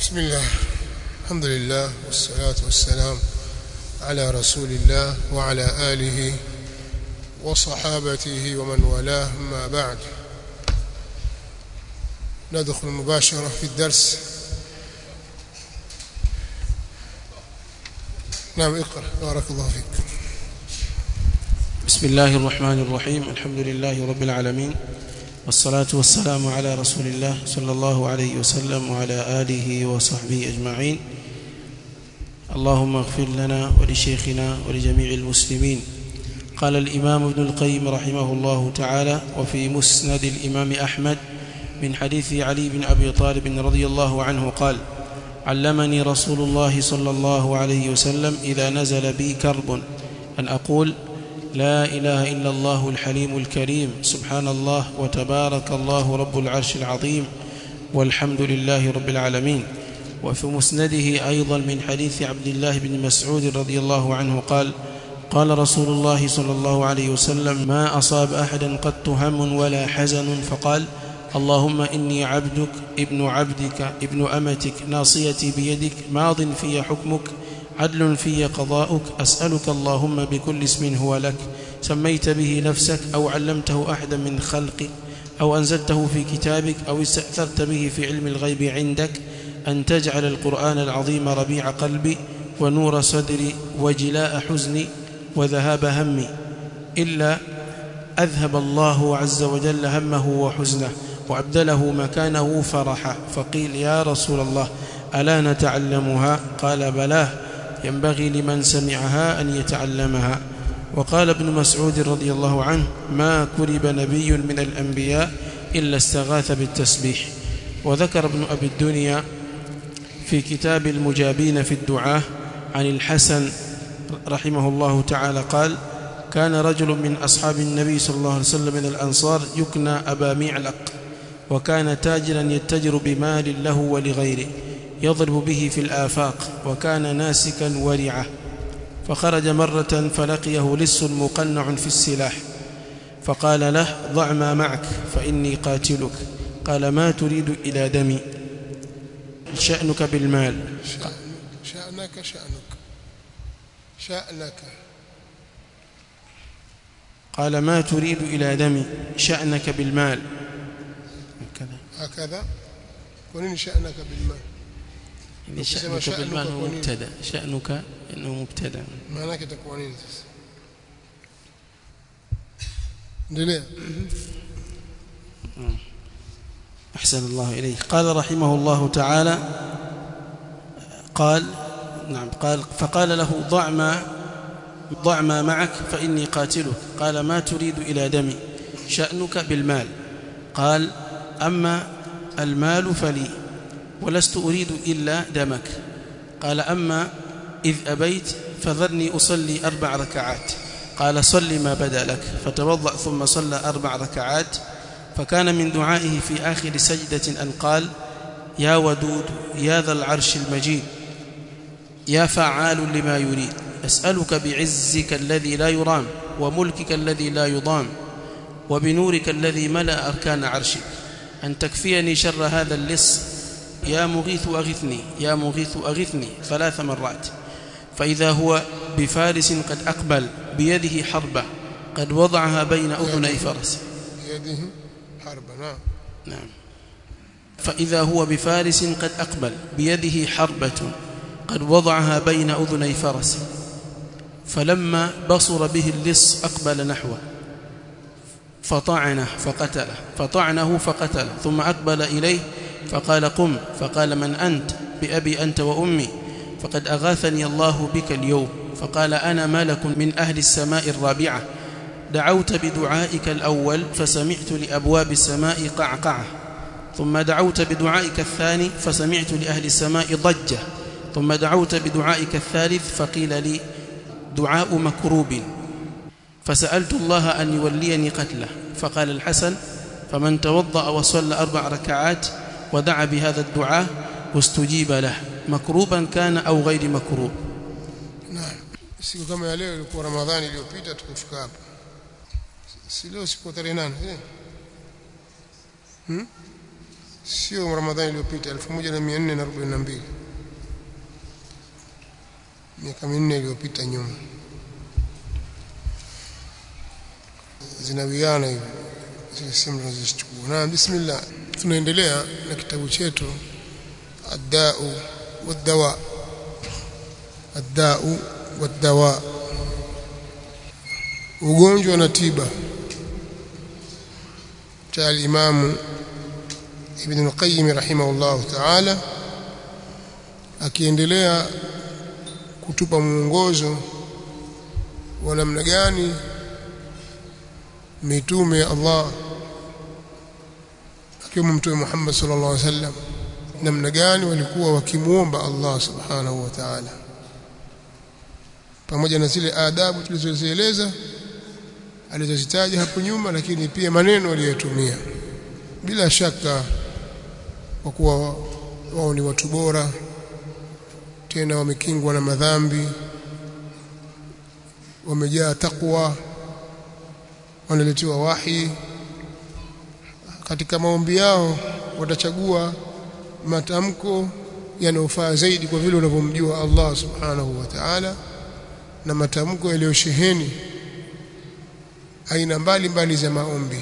بسم الله الحمد لله والصلاة والسلام على رسول الله وعلى آله وصحابته ومن والاه ما بعد ندخل مباشرة في الدرس نعم اقرأ بارك الله فيك بسم الله الرحمن الرحيم الحمد لله رب العالمين والصلاة والسلام على رسول الله صلى الله عليه وسلم وعلى آله وصحبه أجمعين اللهم اغفر لنا ولشيخنا ولجميع المسلمين قال الإمام ابن القيم رحمه الله تعالى وفي مسند الإمام أحمد من حديث علي بن أبي طالب رضي الله عنه قال علمني رسول الله صلى الله عليه وسلم إذا نزل بي كرب أن أقول لا إله إلا الله الحليم الكريم سبحان الله وتبارك الله رب العرش العظيم والحمد لله رب العالمين وفي مسنده أيضا من حديث عبد الله بن مسعود رضي الله عنه قال قال رسول الله صلى الله عليه وسلم ما أصاب أحدا قط هم ولا حزن فقال اللهم إني عبدك ابن عبدك ابن أمتك ناصيتي بيدك ماض في حكمك عدل في قضاؤك أسألك اللهم بكل اسم هو لك سميت به نفسك أو علمته أحدا من خلقك أو أنزلته في كتابك أو استأثرت به في علم الغيب عندك أن تجعل القرآن العظيم ربيع قلبي ونور صدري وجلاء حزني وذهاب همي إلا أذهب الله عز وجل همه وحزنه وأبدله مكانه فرحا فقيل يا رسول الله ألا نتعلمها قال بلاه ينبغي لمن سمعها أن يتعلمها وقال ابن مسعود رضي الله عنه ما كرب نبي من الأنبياء إلا استغاث بالتسبيح وذكر ابن أبي الدنيا في كتاب المجابين في الدعاء عن الحسن رحمه الله تعالى قال كان رجل من أصحاب النبي صلى الله عليه وسلم من الأنصار يكنى أبا معلق وكان تاجرا يتجر بمال له ولغيره يضرب به في الآفاق وكان ناسكا ورعا فخرج مرة فلقيه لص مقنع في السلاح فقال له ضع ما معك فإني قاتلك قال ما تريد إلى دمي شأنك بالمال شأنك شأنك شأنك قال ما تريد إلى دمي شأنك بالمال كذا هكذا ونين شأنك بالمال يعني ukisema شأنك بالمال sha'nuka هو kwa nini? مبتدا شأنك إنه مبتدا maana yake itakuwa nini sasa endelea أحسن الله إليه قال رحمه الله تعالى قال نعم قال فقال له ضع ما ضع ما معك فإني قاتلك قال ما تريد إلى دمي شأنك بالمال قال أما المال فلي ولست أريد إلا دمك قال أما إذ أبيت فذرني أصلي أربع ركعات قال صل ما بدا لك فتوضأ ثم صلى أربع ركعات فكان من دعائه في آخر سجدة أن قال يا ودود يا ذا العرش المجيد يا فعال لما يريد أسألك بعزك الذي لا يرام وملكك الذي لا يضام وبنورك الذي ملأ أركان عرشك أن تكفيني شر هذا اللص يا مغيث أغثني يا مغيث أغثني ثلاث مرات فإذا هو بفارس قد أقبل بيده حربة قد وضعها بين أذني فرس بيده حرب نعم نعم فإذا هو بفارس قد أقبل بيده حربة قد وضعها بين أذني فرس فلما بصر به اللص أقبل نحوه فطعنه فقتله فطعنه فقتله ثم أقبل إليه فقال قم فقال من أنت بأبي أنت وأمي فقد أغاثني الله بك اليوم فقال أنا ملك من أهل السماء الرابعة دعوت بدعائك الأول فسمعت لأبواب السماء قعقعة ثم دعوت بدعائك الثاني فسمعت لأهل السماء ضجة ثم دعوت بدعائك الثالث فقيل لي دعاء مكروب فسألت الله أن يوليني قتله فقال الحسن فمن توضأ وصلى أربع ركعات ودعا بهذا الدعاء واستجيب له مكروبا كان أو غير مكروب naam siku kama ya leo ilikuwa ramadhani iliyopita tukufika hapa si leo siku tarehe nane eh? hmm? sio Ramadhani iliyopita 1442 miaka minne iliyopita nyuma zinawiana hivi zile simu tunazozichukua na bismillah tunaendelea na kitabu chetu ad-da'u wad-dawa ad-da'u wad-dawa ugonjwa na tiba cha al-Imam Ibn al-Qayyim rahimahullah ta'ala akiendelea kutupa mwongozo wa namna gani mitume ya Allah akiwemo mtume Muhammad sallallahu alaihi wasallam namna gani walikuwa wakimuomba Allah subhanahu wa ta'ala pamoja na zile adabu tulizozieleza alizozitaja hapo nyuma lakini pia maneno aliyotumia bila shaka kwa kuwa wao ni watu bora tena wamekingwa na madhambi wamejaa takwa wanaletewa wahi katika maombi yao watachagua matamko yanayofaa zaidi kwa vile unavyomjua Allah subhanahu wa ta'ala na matamko yaliyosheheni aina mbalimbali za maombi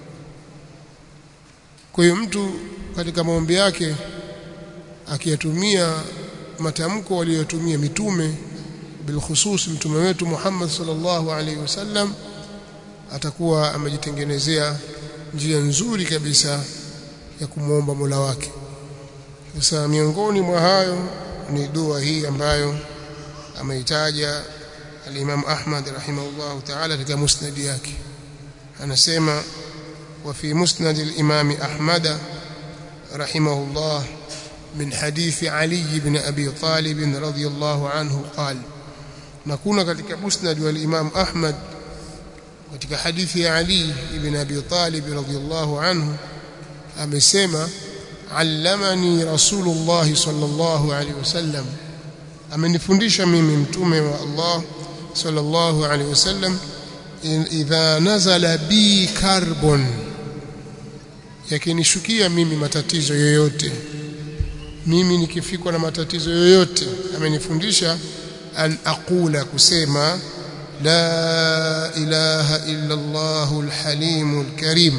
kwa hiyo mtu katika maombi yake akiyatumia matamko waliyotumia mitume bilkhusus mtume wetu Muhammad sallallahu alaihi wasallam atakuwa amejitengenezea njia nzuri kabisa ya kumwomba Mola wake. Sasa miongoni mwa hayo ni dua hii ambayo ameitaja al-Imam Ahmad rahimahullah ta'ala katika musnad yake. Anasema wa fi musnad al-Imam Ahmad rahimahullah من حديث علي بن أبي طالب رضي الله عنه قال نكون katika musnad wal Imam Ahmad katika hadithi ya Ali ibn Abi Talib radhiyallahu anhu amesema allamani rasulullah sallallahu alaihi wasallam amenifundisha mimi mtume wa Allah sallallahu alaihi wasallam idha nazala bi karbon yakinishukia mimi matatizo yoyote mimi nikifikwa na matatizo yoyote amenifundisha an aqula kusema لا إله إلا الله الحليم الكريم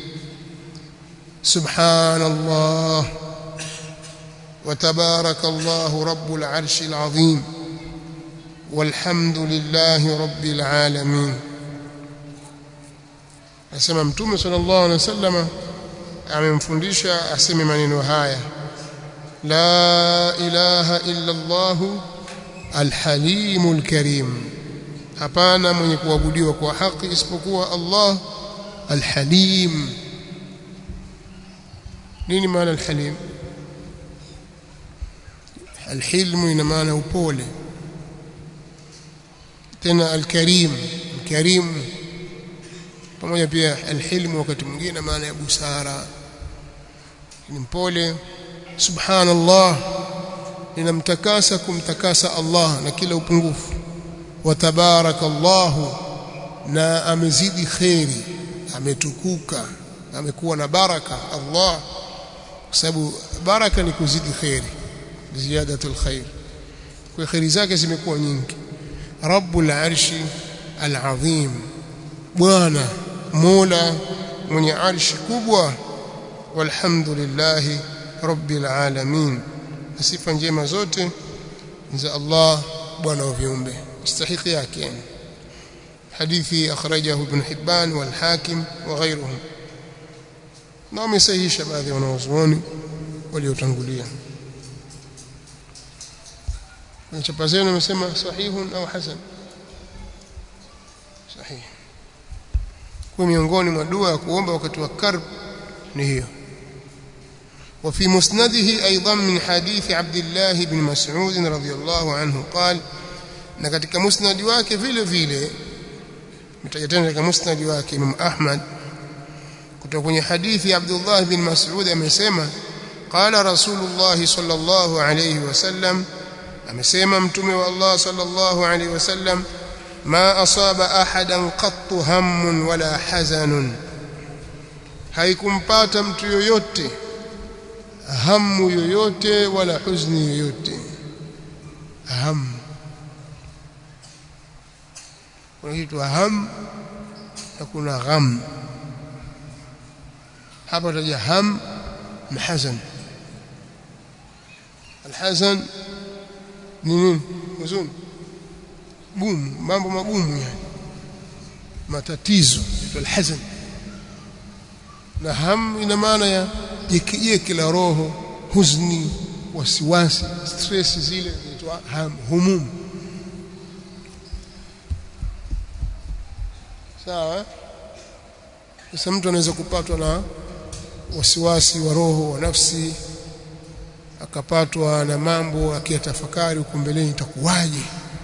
سبحان الله وتبارك الله رب العرش العظيم والحمد لله رب العالمين asema mtume sallallahu alaihi wasallam amemfundisha aseme maneno haya la ilaha illa allah alhalimul karim hapana mwenye kuabudiwa kwa haki isipokuwa Allah alhalim nini maana alhalim alhilmu ina maana upole tena alkarim alkarim pamoja pia alhilmu wakati mwingine maana ya busara ni mpole subhanallah ninamtakasa kumtakasa Allah na kila upungufu watabaraka Allahu na amezidi kheri ametukuka amekuwa na baraka Allah kwa sababu baraka ni kuzidi kheri ziyadatul khair kwa kheri zake zimekuwa nyingi rabbul arshi alazim bwana mola mwenye arshi kubwa walhamdulillah rabbil alamin sifa njema zote za Allah bwana wa viumbe استحق yake hadithi akhrajahu ibn Hibban wal Hakim wa ghayruhum na wamesahihisha baadhi ya wanazuoni waliotangulia kwenye chapa zenu wamesema sahihun au hasan sahih kwa miongoni mwa dua ya kuomba wakati wa karb ni hiyo وفي مسنده أيضا من حديث عبد الله بن مسعود رضي الله عنه قال na katika musnadi wake vile vile mtaja tena katika musnadi wake Imam Ahmad kutoka kwenye hadithi ya Abdullah bin Mas'ud amesema qala Rasulullah sallallahu alayhi wasallam amesema mtume wa Allah sallallahu alayhi wasallam ma asaba ahadan qattu hammun wala hazanun haikumpata mtu yoyote hamu yoyote wala huzni yoyote hamu kuna kitu ham na kuna gham hapa taja ham na hazan alhazan ni nini huzuni gumu mambo magumu yani matatizo alhazan na ham ina maana ya jekijeki la roho huzni wasiwasi stress zile zinaitwa ham humum sawa sasa mtu anaweza kupatwa na wasiwasi wa roho wa nafsi akapatwa na mambo akiyatafakari huko mbeleni itakuwaje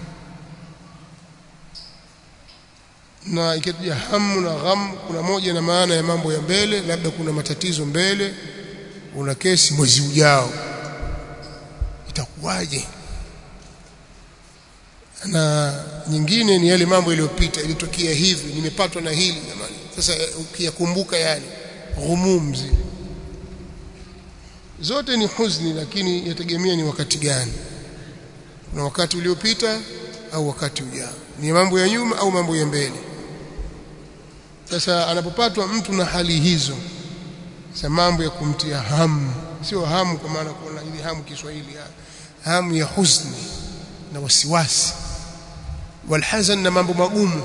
na ikija hamu na gham kuna moja na maana ya mambo ya mbele labda kuna matatizo mbele una kesi mwezi ujao itakuwaje na nyingine ni yale mambo yaliyopita ilitokea hivi nimepatwa na hili jamani sasa ukiyakumbuka yale ghumum zile zote ni huzni lakini yategemea ni wakati gani kuna wakati uliopita au wakati ujao ni mambo ya nyuma au mambo ya mbele sasa anapopatwa mtu na hali hizo sasa mambo ya kumtia hamu sio hamu kwa maana kuna ile hamu Kiswahili hamu ya huzni na wasiwasi walhazan na mambo magumu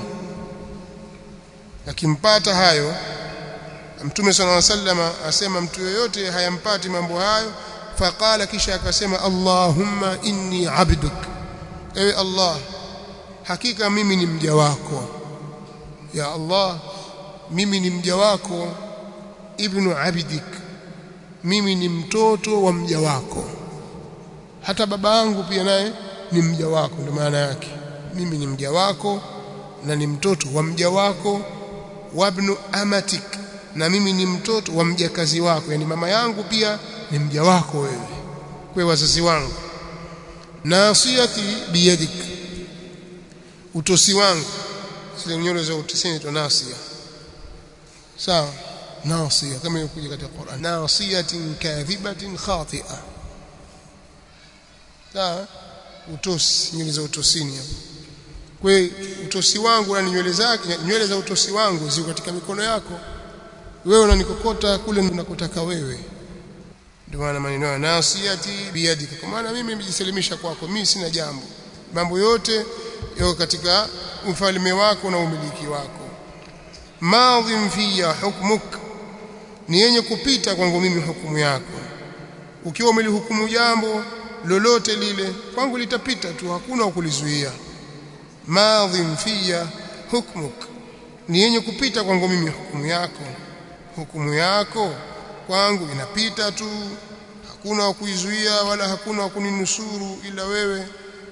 akimpata hayo Mtume صلى الله عليه وسلم asema mtu yoyote hayampati mambo hayo faqala kisha akasema Allahumma inni abduk ewe Allah hakika mimi ni mja wako ya Allah mimi ni mja wako ibnu abdik mimi ni mtoto wa mja wako hata baba yangu pia naye ni mja wako ndio maana yake mimi ni mja wako na ni mtoto wa mja wako wabnu amatik na mimi ni mtoto wa mjakazi wako yani mama yangu pia ni mja wako wewe kwa wazazi wangu nasiyati biyadik utosi wangu zile nywele za utosini to nasia sawa nasia kama ilikuja katika Qur'an nasiyatin kadhibatin khati'a sawa utosi nywele za utosini hapo kwa utosi wangu na nywele zake nywele za utosi wangu ziko katika mikono yako wewe unanikokota kule ninakotaka wewe ndio maana maneno ya nasiyati biyadika kwa maana mimi nimejisalimisha kwako mimi sina jambo mambo yote yako katika ufalme wako na umiliki wako madhim fiya hukmuk ni yenye kupita kwangu mimi hukumu yako ukiwa umelihukumu jambo lolote lile kwangu litapita tu hakuna kulizuia madhim fiya hukmuk ni yenye kupita kwangu mimi hukumu yako hukumu yako kwangu inapita tu hakuna wa kuizuia wala hakuna wa kuninusuru ila wewe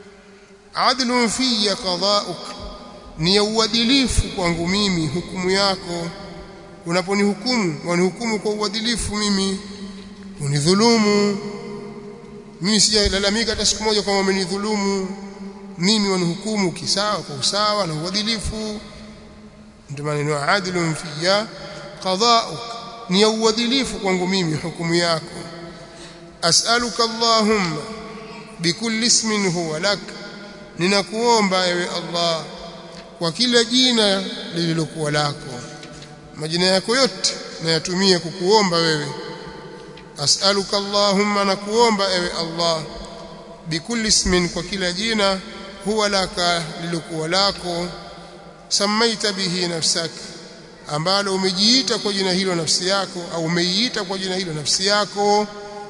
adlun fiya qada'uk ni ya uadilifu kwangu mimi hukumu yako unaponihukumu wanihukumu kwa uadilifu mimi unidhulumu mimi sijalalamika hata siku moja kwamba umenidhulumu mimi wanihukumu kisawa kwa usawa na uadilifu ndio maneno adlun fiya qada'uk ni ya uadilifu kwangu mimi hukumu yako as'aluka allahumma bikulli ismin huwa lak ninakuomba ewe allah kwa kila jina lililokuwa lako majina yako yote nayatumie kukuomba wewe as'aluka allahumma nakuomba ewe allah bikulli ismin kwa kila jina huwa laka lililokuwa lako samaita bihi nafsaka ambalo umejiita kwa jina hilo nafsi yako au umeiita kwa jina hilo nafsi yako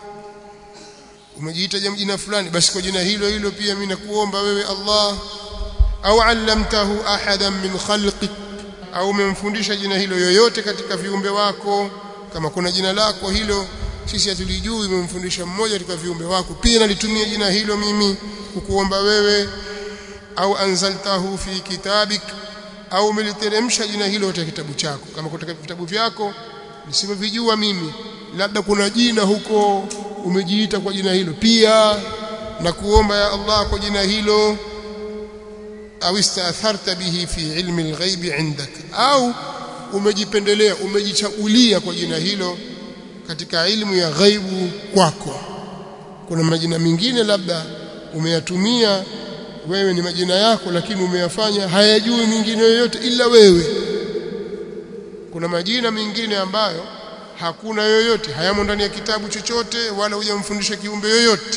umejiita jina fulani basi kwa jina hilo hilo pia mimi nakuomba wewe Allah au allamtahu ahadan min khalqik au umemfundisha jina hilo yoyote katika viumbe wako kama kuna jina lako hilo sisi hatulijui umemfundisha mmoja katika viumbe wako pia nalitumia jina hilo mimi kukuomba wewe au anzaltahu fi kitabik au umeliteremsha jina hilo katika kitabu chako kama kutoka vitabu vyako nisivyovijua mimi labda kuna jina huko umejiita kwa jina hilo pia na kuomba ya Allah kwa jina hilo au istatharta bihi fi ilmi alghaib indak au umejipendelea umejichagulia kwa jina hilo katika ilmu ya ghaibu kwako kuna majina mengine labda umeyatumia wewe ni majina yako lakini umeyafanya hayajui mwingine yoyote ila wewe kuna majina mengine ambayo hakuna yoyote hayamo ndani ya kitabu chochote wala hujamfundisha kiumbe yoyote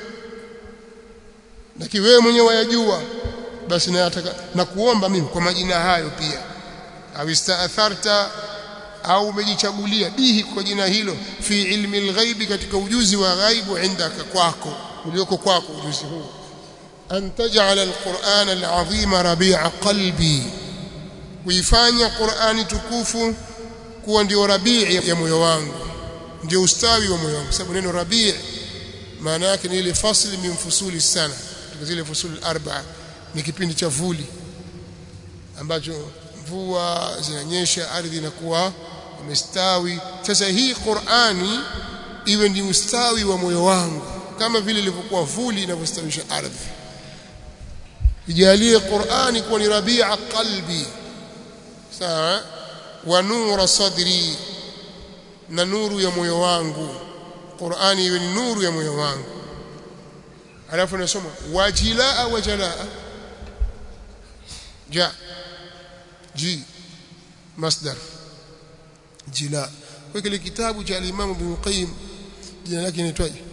lakini wewe mwenyewe wayajua basi nataka na kuomba mimi kwa majina hayo pia au istaatharta au umejichagulia bihi kwa jina hilo fi ilmi alghaibi katika ujuzi wa ghaibu indaka kwako ulioko kwako ujuzi huu an taj'ala alquran alazima rabi'a qalbi kuifanya qurani tukufu kuwa ndio rabii ya moyo wangu ndio ustawi wa moyo wangu sababu neno rabii maana yake ni ile fasli min fusuli sana katika zile fusuli arba'a ni kipindi cha vuli ambacho mvua zinanyesha ardhi inakuwa imestawi sasa hii Qur'ani iwe ni ustawi wa moyo wangu kama vile ilivyokuwa vuli inavyostawisha ardhi ijalie Qur'ani kuwa ni rabi'a qalbi sawa wa nura sadri na nuru ya moyo wangu Qur'ani iwe ni nuru ya moyo wangu alafu nasoma wajilaa wajalaa ja ji masdar jila kwa kile kitabu cha al-Imam Ibn Qayyim jina lake inaitwaje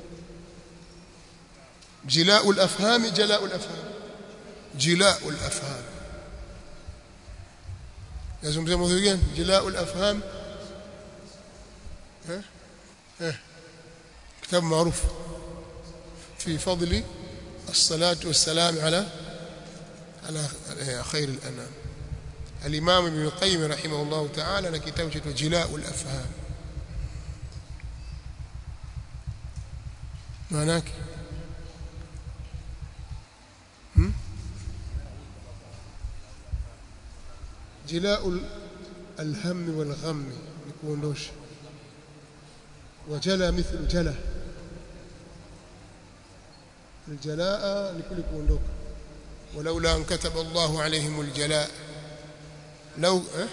جلاء الافهام جلاء الافهام جلاء الافهام لازم زي موضوعين جلاء الافهام ها ها كتاب معروف في فضل الصلاة والسلام على على خير الأنام الإمام ابن القيم رحمه الله تعالى لكتاب جلاء الأفهام معناك جلاء الهم والغم يكون دوش وجلى مثل جلى الجلاء لكل كوندوك ولولا أن كتب الله عليهم الجلاء لو أه؟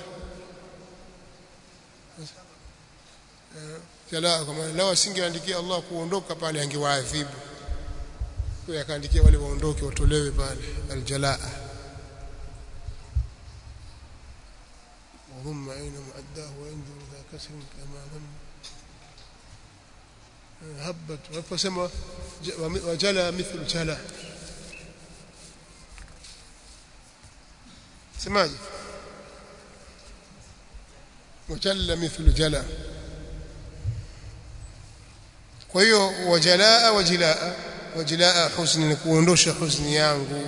jalaa kama lao asingeandikia Allah kuondoka pale angewaadhibu kwa akaandikia wale waondoke watolewe pale aljalaa وهم أين معداه وينظر ذا كسر كما ظن هبت فسمى وجلى مثل جلى سماجي وجل مثل جلى kwa hiyo wajalaa wajilaa wajilaa husni ni kuondosha husni yangu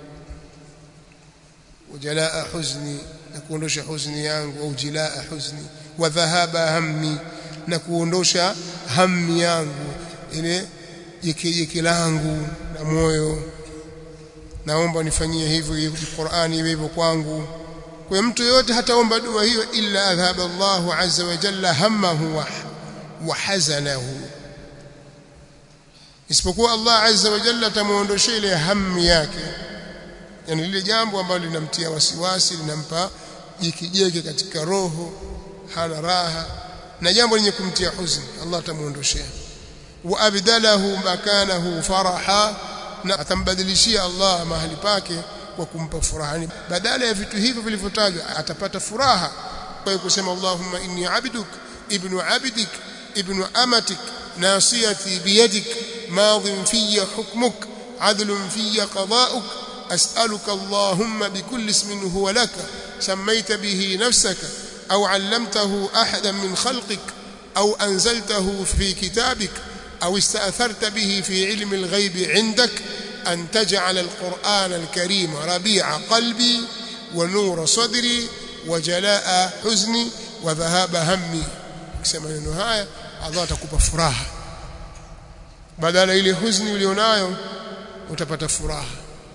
wajalaa huzni na kuondosha husni yangu au jilaa huzni wa dhahaba hammi na kuondosha hammi yangu ile jekejeke langu na moyo naomba nifanyie hivyo Qur'ani iwe hivyo kwangu kwa mtu yote hataomba dua hiyo illa adhhaba Allahu azza wa jalla hammahu wa, wa hazanahu isipokuwa Allah azza wa jalla atamuondoshia ile hamu yake yani lile jambo ambalo linamtia wasiwasi linampa jikijeke katika roho hana raha na jambo lenye kumtia huzuni Allah atamuondoshia wa abdalahu makanahu faraha na atambadilishia Allah mahali pake kwa kumpa furaha badala ya vitu hivyo vilivyotajwa atapata furaha kwa kusema Allahumma inni abduk ibnu abdik ibnu amatik ناصيتي بيدك ماض في حكمك عدل في قضاؤك أسألك اللهم بكل اسم هو لك سميت به نفسك أو علمته أحدا من خلقك أو أنزلته في كتابك أو استأثرت به في علم الغيب عندك أن تجعل القرآن الكريم ربيع قلبي ونور صدري وجلاء حزني وذهاب همي كما نهايه Allah atakupa furaha badala ile huzuni ulionayo utapata furaha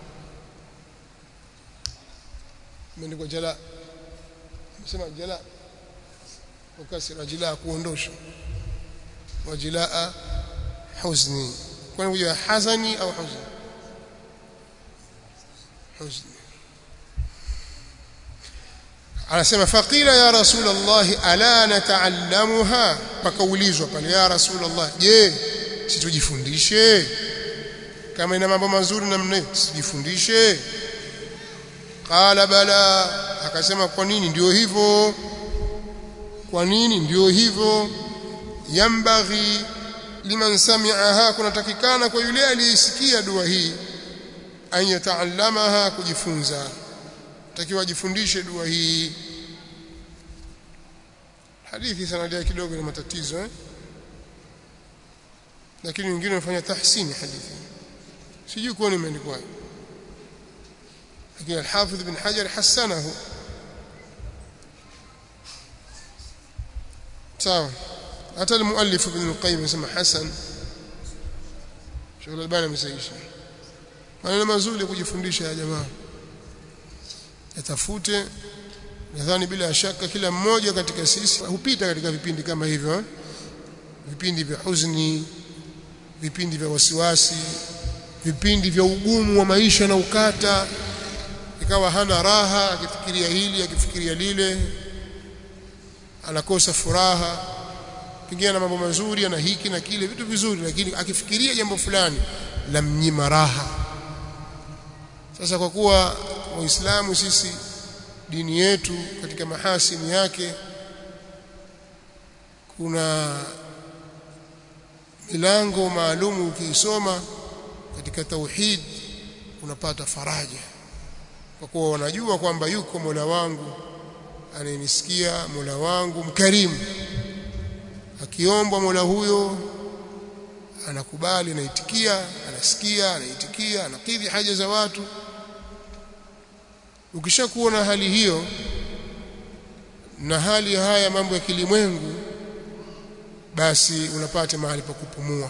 imeandikwa jala nasema jala ukasira jila kuondosha wajilaa huzni kwani kuja hazani au huzni huzni anasema faqila ya rasulullah ala nataallamuha pakaulizwa pale ya rasulullah je situjifundishe kama ina mambo mazuri namna sijifundishe qala bala akasema kwa nini ndio hivyo kwa nini ndio hivyo yambaghi liman sami'aha kunatakikana kwa yule aliyesikia dua hii an yataallamaha kujifunza takiwa ajifundishe dua hii hadithi sanadi kidogo ina matatizo eh lakini wengine wanafanya tahsini hadithi sijui kuwa imeandikwa lakini al-Hafidh ibn Hajar hasanahu sawa hata al-muallif ibn al-Qayyim anasema hasan Sheikh al-Albani amesahihisha maneno mazuri ya kujifundisha ya jamaa yatafute nadhani bila shaka kila mmoja katika sisi hupita katika vipindi kama hivyo eh? vipindi vya huzuni vipindi vya wasiwasi vipindi vya ugumu wa maisha na ukata ikawa hana raha akifikiria hili akifikiria lile anakosa furaha pengine na mambo mazuri ana hiki na kile vitu vizuri lakini akifikiria jambo fulani la mnyima raha sasa kwa kuwa waislamu sisi dini yetu katika mahasini yake kuna milango maalumu ukiisoma katika tauhid unapata faraja kwa kuwa wanajua kwamba yuko Mola wangu anayenisikia Mola wangu mkarimu akiombwa Mola huyo anakubali anaitikia anasikia anaitikia anakidhi haja za watu ukishakuwa na hali hiyo na hali haya mambo ya kilimwengu basi unapata mahali pa kupumua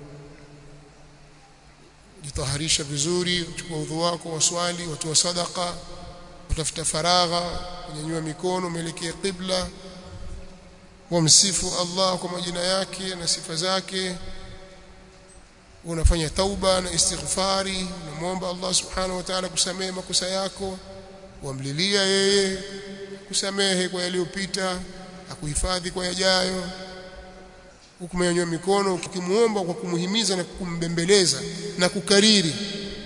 jitaharisha vizuri uchukua udhu wako waswali watoa sadaka utafuta faragha kunyanyua mikono umeelekea qibla wamsifu Allah kwa majina yake na sifa zake unafanya tauba na istighfari unamwomba Allah subhanahu wa ta'ala kusamehe makosa yako wamlilia yeye kusamehe kwa yaliyopita akuhifadhi kwa yajayo ukumenyanyua mikono ukimuomba kwa kumuhimiza na kumbembeleza na kukariri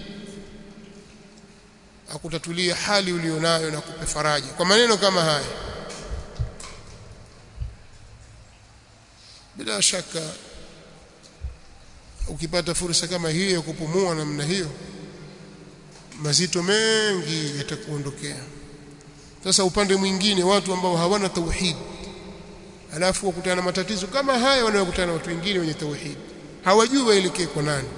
akutatulia hali ulionayo na kupe faraja kwa maneno kama haya bila shaka ukipata fursa kama hiyo ya kupumua namna hiyo mazito mengi yatakuondokea sasa upande mwingine watu ambao hawana tauhid alafu wakutana na matatizo kama haya wanayokutana na watu wengine wenye tauhid hawajui waelekee kwa nani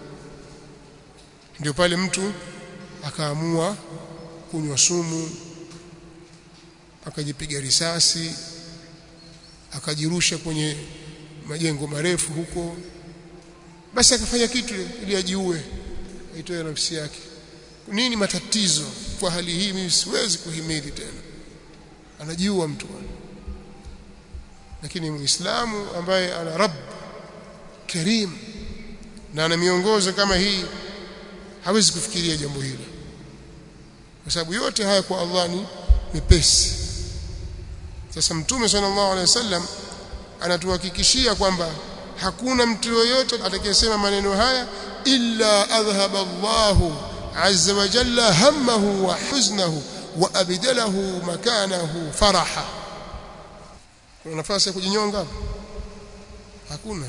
ndio pale mtu akaamua kunywa sumu akajipiga risasi akajirusha kwenye majengo marefu huko basi akafanya kitu ili ajiue aitoe nafsi yake nini matatizo kwa hali hii mimi siwezi kuhimili tena anajiua mtu lakini muislamu ambaye ana rabb karim na ana miongozo kama hii hawezi kufikiria jambo hilo kwa sababu yote haya kwa Allah ni mepesi sasa mtume sallallahu alaihi wasallam anatuhakikishia kwamba hakuna mtu yoyote atakayesema maneno haya illa adhhaba Allahu azza wa jalla hammahu wa huznahu wa abdalahu makanahu faraha kuna nafasi ya kujinyonga hapo hakuna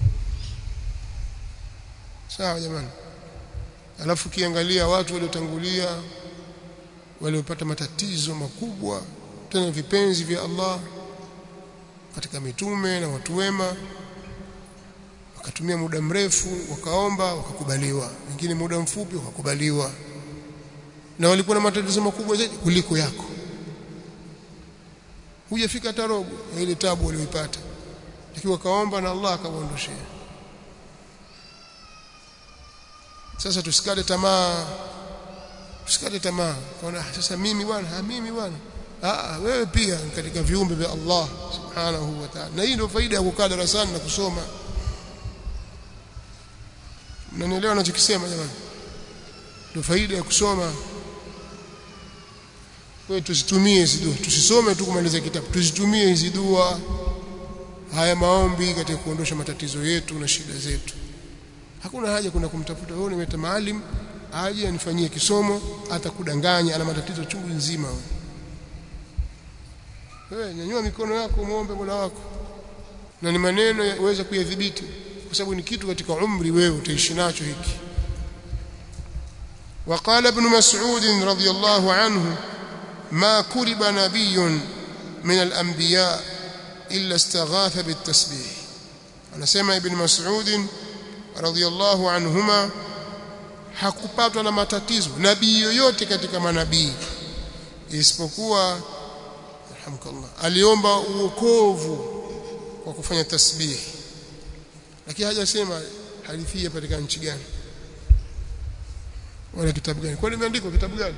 sawa jamani alafu kiangalia watu waliotangulia waliopata matatizo makubwa tena vipenzi vya Allah katika mitume na watu wema wakatumia muda mrefu wakaomba wakakubaliwa wengine muda mfupi wakakubaliwa na walikuwa na matatizo makubwa zaidi kuliko yako hujafika hata robo ya ile tabu walioipata lakini wakaomba na Allah akawaondoshea sasa tusikate tamaa tusikate tamaa kwa sasa mimi bwana ha mimi bwana ah wewe pia katika viumbe vya Allah subhanahu wa ta'ala na hii ndio faida ya kukaa darasani na kusoma mnanielewa ninachokisema jamani ndio faida ya kusoma kwa hiyo tusitumie hizi dua tusisome tu kumaliza kitabu tusitumie hizi dua haya maombi katika kuondosha matatizo yetu na shida zetu hakuna haja kuna kumtafuta wewe nimeta maalim aje anifanyie kisomo atakudanganya ana matatizo chungu nzima wewe nyanyua mikono yako muombe Mola wako na ni maneno yaweza kuyadhibiti kwa sababu ni kitu katika umri wewe utaishi nacho hiki وقال ابن مسعود رضي الله عنه ما كرب نبي من الأنبياء إلا استغاث بالتسبيح أنا سمع ابن مسعود رضي الله عنهما hakupatwa na matatizo nabii yoyote katika manabii isipokuwa alhamdulillah aliomba uokovu kwa kufanya tasbih lakini hajasema hadithi hii katika nchi gani wala kitabu gani kwani imeandikwa kitabu gani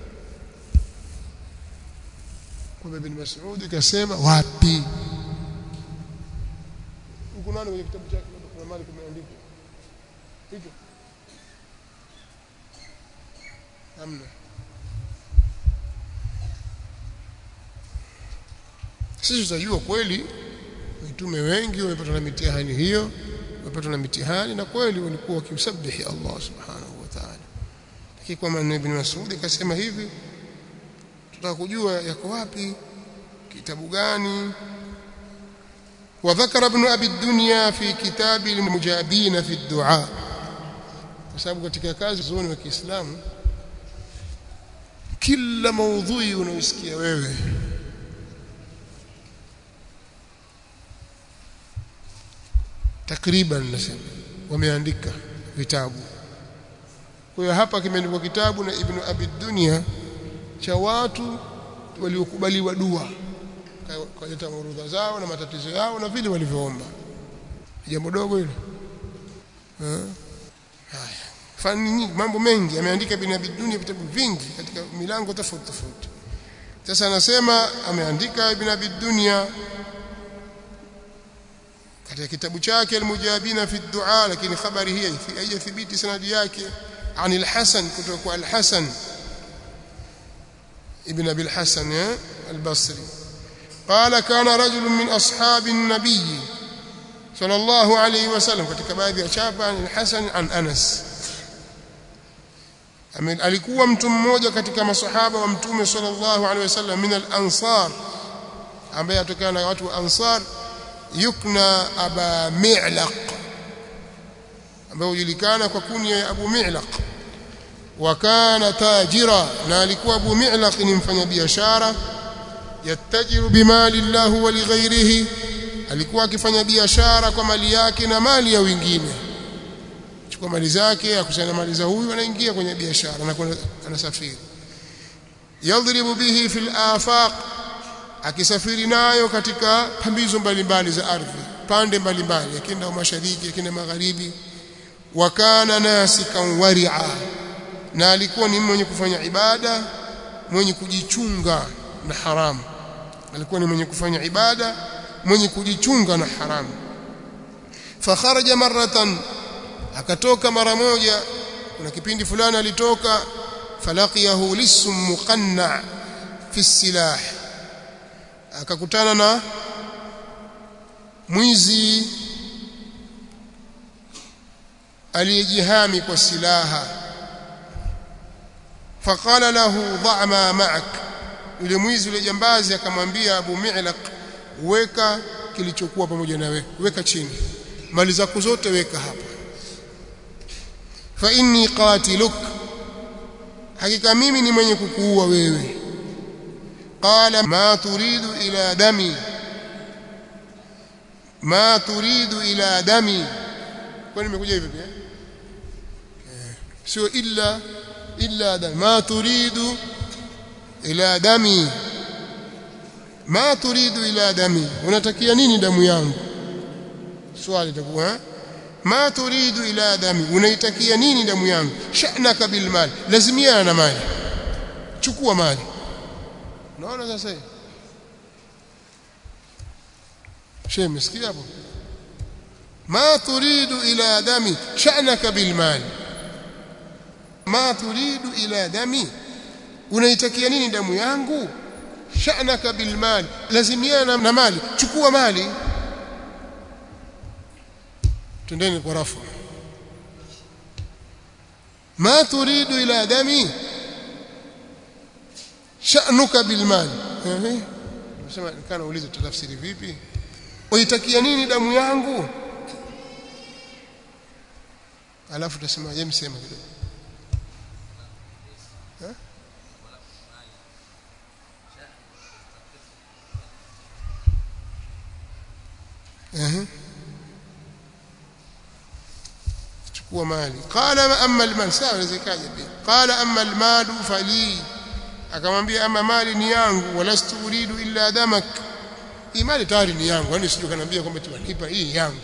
kwa ibn Mas'ud kasema wapi huko nani kwenye kitabu chake kuna mali kumeandikwa hicho hamna sisi tutajua kweli mitume wengi wamepatwa na mitihani hiyo wamepatwa na mitihani na kweli walikuwa wakimsabihi Allah subhanahu wa ta'ala lakini kwa maana ibn Mas'ud kasema hivi tutaka kujua yako wapi kitabu gani وذكر ابن ابي الدنيا في كتاب المجابين في الدعاء kwa sababu katika kazi zoni wa Kiislamu kila maudhui unaosikia wewe takriban nasema wameandika vitabu kwa hiyo hapa kimeandikwa kitabu na Ibn Abi Dunya cha watu waliokubaliwa dua kaleta orodha zao na matatizo yao na vile walivyoomba jambo dogo hilo haya fani nyingi mambo mengi ameandika Ibn Abi Dunya vitabu vingi katika milango tofauti tofauti sasa anasema ameandika Ibn Abi Dunya katika kitabu chake al-Mujabina fi ad-du'a lakini habari hii haijathibiti sanadi yake عن الحسن كتب الحسن ابن أبي الحسن البصري قال كان رجل من أصحاب النبي صلى الله عليه وسلم katika baadhi ya chapa عن الحسن عن أنس alikuwa mtu mmoja katika masahaba wa mtume sallallahu alaihi wasallam min al-ansar ambaye atokana na watu wa ansar yukna aba mi'laq ambaye hujulikana kwa kunya ya Abu Mi'laq wa kana tajira na alikuwa Abu Mi'laq ni mfanyabiashara yatajiru bimali Allah wa lighairihi alikuwa akifanya biashara kwa mali yake na mali ya wengine chukua mali zake akusanya mali za huyu anaingia kwenye biashara na anasafiri yadhribu bihi fil afaq akisafiri nayo katika pambizo mbalimbali za ardhi pande mbalimbali akienda mashariki akienda magharibi wakana nasikan wari'a na alikuwa ni mwenye kufanya ibada mwenye kujichunga na haramu alikuwa ni mwenye kufanya ibada mwenye kujichunga na haramu fakharaja maratan akatoka mara moja kuna kipindi fulani alitoka falaqiyahu lisum muqanna fi silah akakutana na mwizi aliyejihami kwa silaha faqala lahu dha ma ma'ak yule mwizi yule jambazi akamwambia Abu Mi'laq weka kilichokuwa pamoja nawe weka chini mali zako zote weka hapa fa inni qatiluk hakika mimi ni mwenye kukuua wewe qala ma turidu ila dami ma turidu ila dami kwani nimekuja hivi pia sio illa illa dami ma turidu ila dami ma turidu ila dami unatakia nini damu yangu swali litakuwa ma turidu ila dami unaitakia nini damu yangu sha'naka bil mal lazimiana na mali chukua mali unaona sasa hivi shehe msikia hapo ma turidu ila dami sha'naka bil mal ma turidu ila dami unaitakia nini damu yangu sha'naka bil mali lazimiana na mali chukua mali twendeni kwa rafu ma turidu ila dami sha'nuka bil mali ehe nasema kana uulize tutafsiri vipi uitakia nini damu yangu alafu tutasema yeye msema kidogo اها chukua mali qala amma almal sawa zikaja pia qala amma almal fali akamwambia ama mali ni yangu walastu uridu illa damak hii mali tayari ni yangu yani sije kaniambia kwamba tuwanipa hii yangu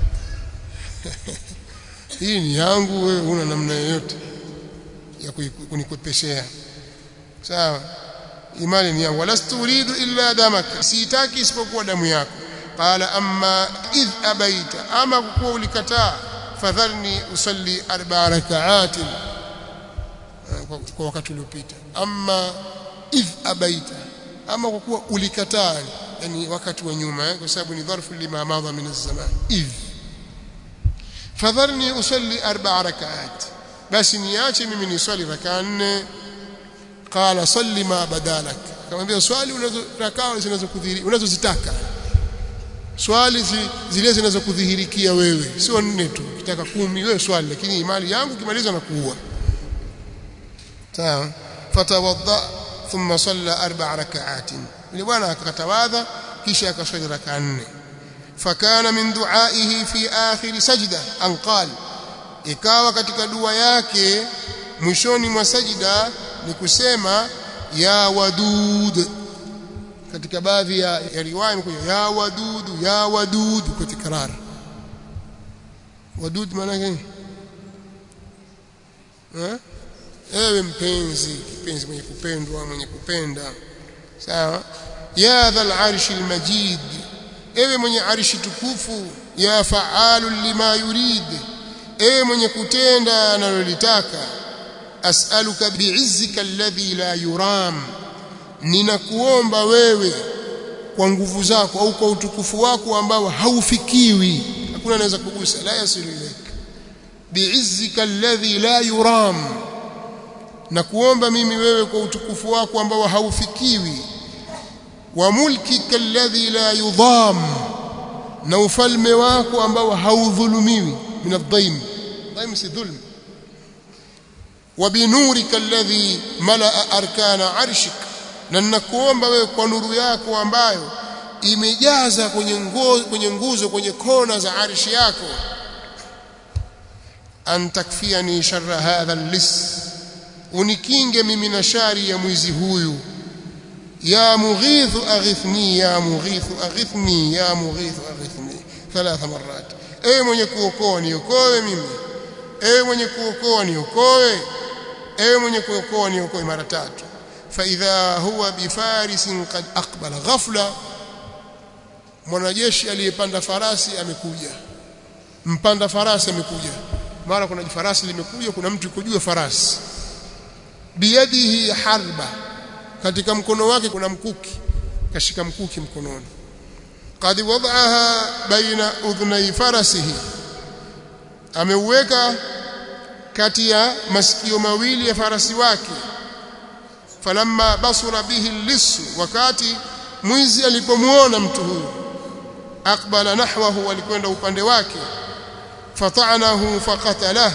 hii ni yangu wewe una namna yoyote ya kunikwepeshea sawa imani ni yangu walastu uridu illa damak sitaki isipokuwa damu yako qala amma idh abaita ama kuwa ulikataa fadharni usalli arba'a rak'atin kwa wakati uliopita amma idh abaita ama kwa kuwa ulikataa yani wakati wa nyuma eh, kwa sababu ni dharfu lima madha min az-zaman idh fadharni usalli arba'a rak'at basi niache mimi niswali rakaa nne qala salli ma badalak akamwambia swali unazo rakaa zinazokudhihiri unazozitaka swali zi, zile zinazokudhihirikia wewe sio nne tu ukitaka kumi wewe swali lakini imani yangu kimaliza na kuua sawa fatawadda thumma salla arba'a rak'atin yule bwana akatawadha kisha akaswali rakaa nne fakana min du'aihi fi akhir sajda an qala ikawa katika dua yake mwishoni mwa sajida ni kusema ya wadud katika baadhi ya, ya riwaya imekuja ya wadudu ya wadudu kwa tikrar wadud maana gani eh ewe mpenzi kipenzi mwenye kupendwa mwenye kupenda sawa ya dhal arshi almajid ewe mwenye arshi tukufu ya faalu lima yurid ewe mwenye kutenda analolitaka as'aluka bi'izzika alladhi la yuram ninakuomba wewe kwa nguvu zako au kwa utukufu wako ambao haufikiwi hakuna anaweza kugusa la yasilu ilaik bi'izzika alladhi la yuram na kuomba mimi wewe kwa utukufu wako ambao haufikiwi wa mulkika alladhi la yudham na ufalme wako ambao haudhulumiwi min adh-dhaim dhaim si dhulm wa binurika alladhi malaa arkana arshik na ninakuomba wewe kwa nuru yako ambayo imejaza kwenye nguzo kwenye nguzo kwenye kona za arshi yako an takfiani sharra hadha al-lis unikinge mimi na shari ya mwizi huyu ya mughithu aghithni ya mughithu aghithni ya mughithu aghithni thalatha marat ewe mwenye kuokoa niokoe mimi ewe mwenye kuokoa niokoe ewe mwenye kuokoa niokoe mara tatu فإذا هو بفارس قد أقبل غفلة mwanajeshi aliyepanda farasi amekuja mpanda farasi amekuja mara kuna farasi limekuja kuna mtu yuko juu farasi biyadihi harba katika mkono wake kuna mkuki kashika mkuki mkononi qad wad'aha baina udhnai farasihi ameuweka kati ya masikio mawili ya farasi wake falamma basura bihi lisu wakati mwizi alipomuona mtu huyu aqbala nahwahu alikwenda upande wake fata'anahu faqatalah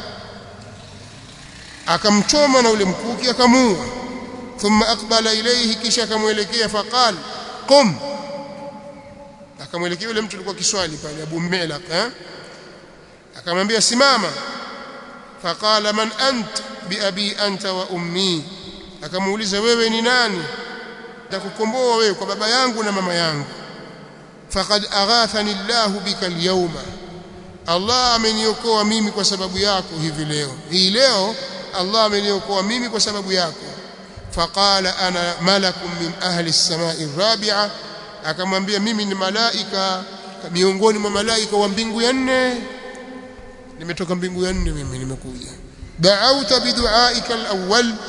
akamchoma na ule mkuki akamuua thumma aqbala ilayhi kisha akamwelekea faqal qum akamwelekea yule mtu alikuwa kiswali pale Abu Milaq eh akamwambia simama faqala man ant bi abi anta wa ummi akamuuliza wewe ni nani nitakukomboa wewe kwa baba yangu na mama yangu faqad aghathani Allah bika alyawma Allah ameniokoa mimi kwa sababu yako hivi leo hii leo Allah ameniokoa mimi kwa sababu yako faqala ana malakun min ahli as-samai ar-rabi'a akamwambia mimi ni malaika miongoni mwa malaika wa mbingu ya nne nimetoka mbingu ya nne mimi nimekuja da'auta bidu'aika al-awwal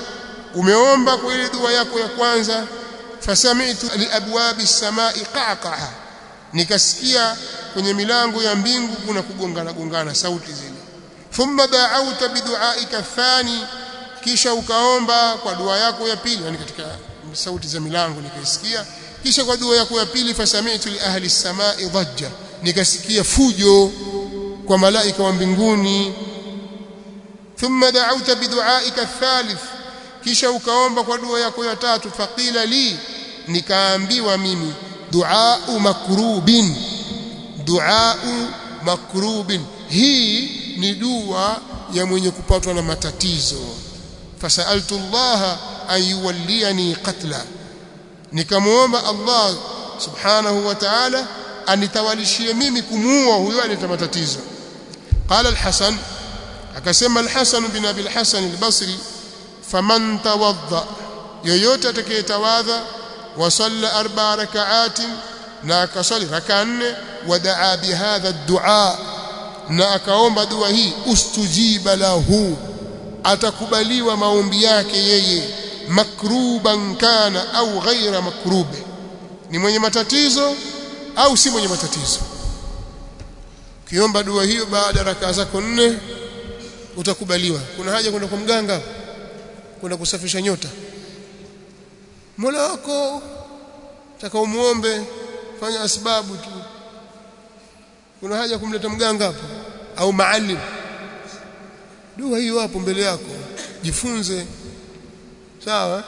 umeomba kwa ile dua yako ya kwanza fasami'tu liabwabi samai qaqaha nikasikia kwenye milango ya mbingu kuna kugongana gongana sauti zile thumma da'awta bidu'aika thani kisha ukaomba kwa dua yako ya pili yani katika sauti za milango nikaisikia kisha kwa dua yako ya pili fasami'tu li ahli samai dhajja nikasikia fujo kwa malaika wa mbinguni thumma da'awta bidu'aika thalith kisha ukaomba kwa dua yako ya tatu faqila li nikaambiwa mimi du'au makrubin du'au makrubin hii ni dua ya mwenye kupatwa na matatizo fasaltu Allah an yuwalliyani qatla nikamuomba Allah subhanahu wa ta'ala anitawalishie mimi kumuua huyo aleta matatizo qala al-Hasan akasema al-Hasan bin Abi al-Hasan al-Basri faman tawadda yoyote atakayetawadha wa salla arba rak'atin na akasali raka nne wadaa bihadha ad-du'a na akaomba dua hii ustujiba lahu atakubaliwa maombi yake yeye makruban kana au ghaira makrube ni mwenye matatizo au si mwenye matatizo ukiomba dua hiyo baada raka zako nne utakubaliwa kuna haja kwenda kwa mganga kwenda kusafisha nyota Mola wako taka umuombe fanya asbabu tu kuna haja kumleta mganga hapo au maalim dua hiyo hapo mbele yako jifunze sawa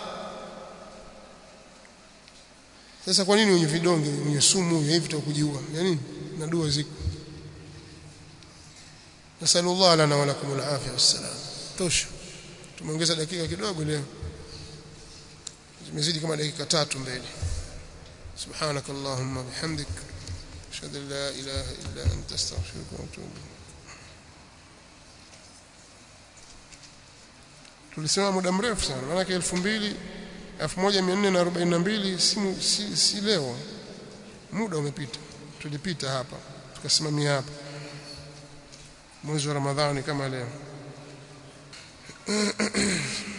sasa kwa nini wenye vidonge wenye sumu hivi tutakujiua yani na dua ziko nasallallahu lana wa lakum alafia wassalam tosha tumeongeza dakika kidogo leo zimezidi kama dakika tatu mbele سبحانك اللهم وبحمدك اشهد ان لا اله الا انت استغفرك واتوب tulisema muda mrefu sana maana 2000 1442 si, si, si leo muda umepita tulipita hapa tukasimamia hapa mwezi wa ramadhani kama leo